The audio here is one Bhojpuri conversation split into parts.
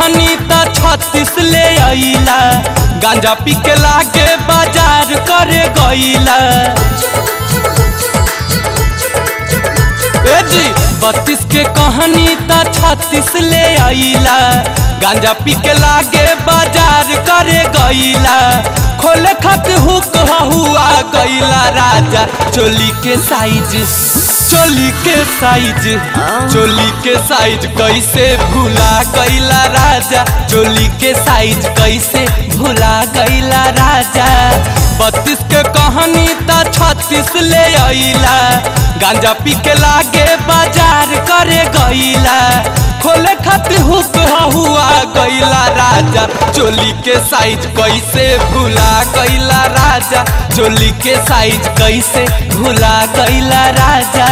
कहनी त छत्तीस ले अइला गांजा पी के लागे बाजार करे गइला ए जी बत्तीस के कहानी त छत्तीस ले अइला गांजा पी के लागे बाजार करे गइला खोले खत हुक हुआ गइला राजा चोली के साइज चोली के साइज चोली के साइज कैसे भूला गइला राजा चोली के साइज कैसे भूला गइला राजा बत्तीस के कहानी त छत्तीस ले अइला गांजा पी के लागे बाजार करे गइला खोले खातिर हुक हुआ गइला राजा चोली के साइज कैसे भूला गइला राजा चोली के साइज कैसे भूला गइला राजा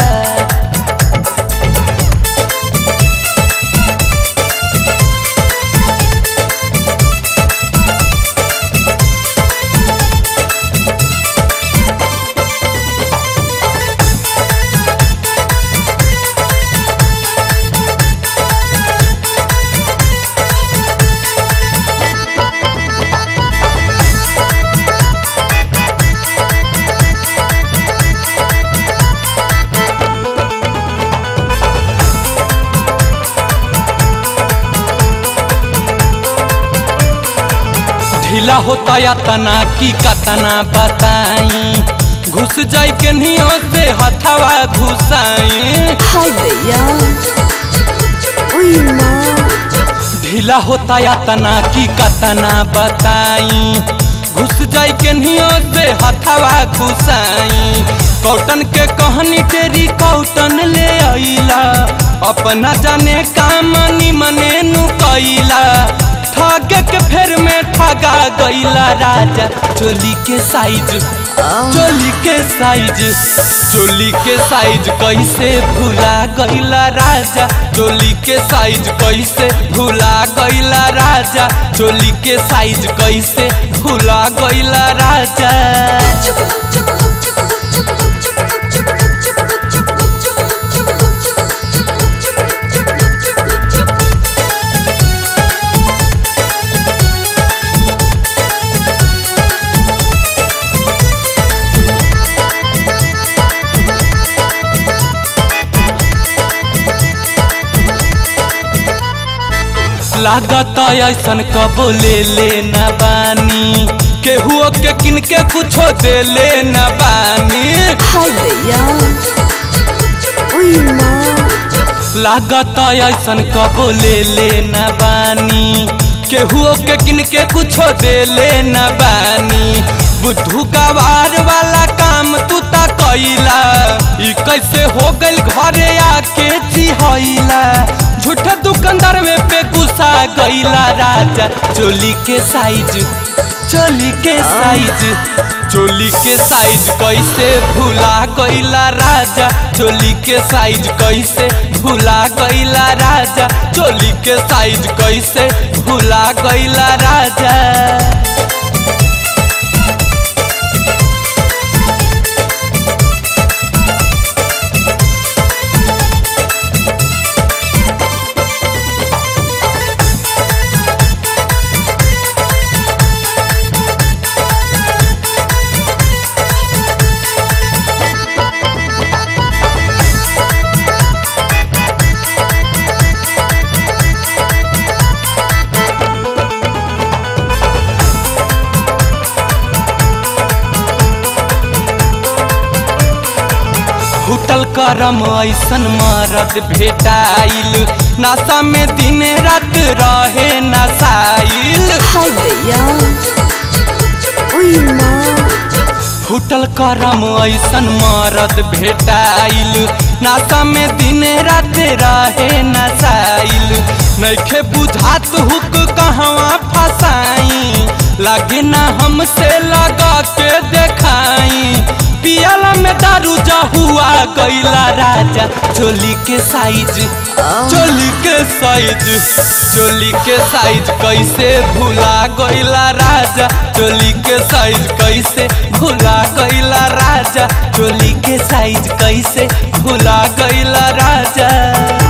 ढीला होता या तना की कतना बताई घुस जाई के नियो से हथवा घुसाई हाय भैया ओए माँ ढीला होता या तना की कतना बताई घुस जाई के नियो से हथवा घुसाई कौटन के कहनी तेरी कौटन ले अइला अपना जाने काम मने नु कैला ठगे के फेर में ठगा गइला राजा चोली के साइज चोली के साइज चोली के साइज कैसे भूला गइला राजा चोली के साइज कैसे भूला गइला राजा चोली के साइज कैसे भूला गइला राजा लागत ऐसन कबो ले ले न बानी केहुओ के किन के कुछो दे ले न बानी हाय भैया ओए माँ लागत ऐसन कबो ले ले न बानी केहुओ के किन के कुछो दे ले न बानी बुद्धू गवार वाला काम तू ता कैला ई कैसे हो गइल घरे आके चिहैला झूठा दुकानदार में पे गुस्सा गइला राजा चोली के साइज चोली के साइज चोली के साइज कैसे भूला गइला राजा चोली के साइज कैसे भूला गइला राजा चोली के साइज कैसे भूला गइला राजा फूटल करम ऐसन मरद भेटाइल नशा में दिन रात रहे नशाइल हाय भैया ओए माँ फूटल करम ऐसन मरद भेटाइल नशा में दिन रात रहे नशाइल नैखे बुझात हुक कहवा फसाई लागे ना हमसे लगा के देखाई पियाला में दारू हुआ कैला राजा चोली के साइज चोली के साइज चोली के साइज कैसे भूला गइला राजा चोली के साइज कैसे भूला गइला राजा चोली के साइज कैसे भूला गइला राजा